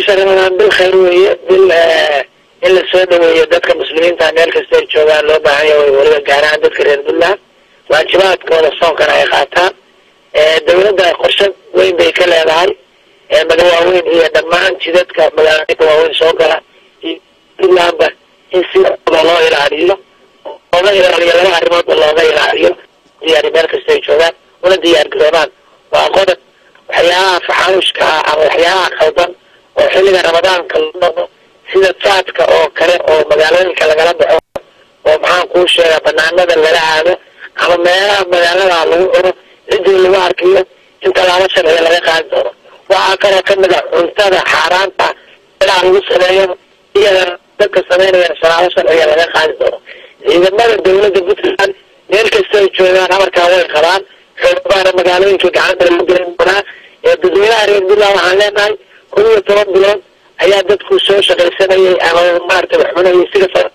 bisha ramadaan bil khayr weeye bil in la soo dhaweeyo dadka muslimiinta meel kasta ay joogaan loo baahan yahay weliba gaar ahaan dadka reer puntland waajibaadkooda soonkana ay qaataan dawladda qorshe weyn bay ka leedahay maga waaweyn iyo dhammaan jidadka magaalooyinka waaweyn soo gala iyo puntlandba in sidooda loo ilaaliyo looga ilaaliyo laba arrimoodba looga ilaaliyo diyaari meel kasta ay joogaan una diyaar garoobaan waa qodob waxyaabaha faxaanushka ah ama waxyaabaha qaldan oo xilliga ramadaanka la noqdo sida jaadka oo kale oo magaalooyinka lagala baxo oo maxaan kuu sheegaa banaanada lala aado ama meelaha magaalada lagu cuno ciddii lagu arkiyo in tallaabo sharciga laga qaadi doono waxaa kaloo kamid a cuntada xaaraanta meelaha lagu sameeyo iyada dadka sameynaya tallaabo sharciga laga qaadi doono ciidamada dawladda puntland meel kasta ay joogaan amarkaa way qabaan xoogaana magaalooyinka gacanta lagu gelin doonaa ee dadweynaha reer puntland waxaan leenahay kun iyo toban bilood ayaa dadku soo shaqaysanayay ama maarata wax cunayay sida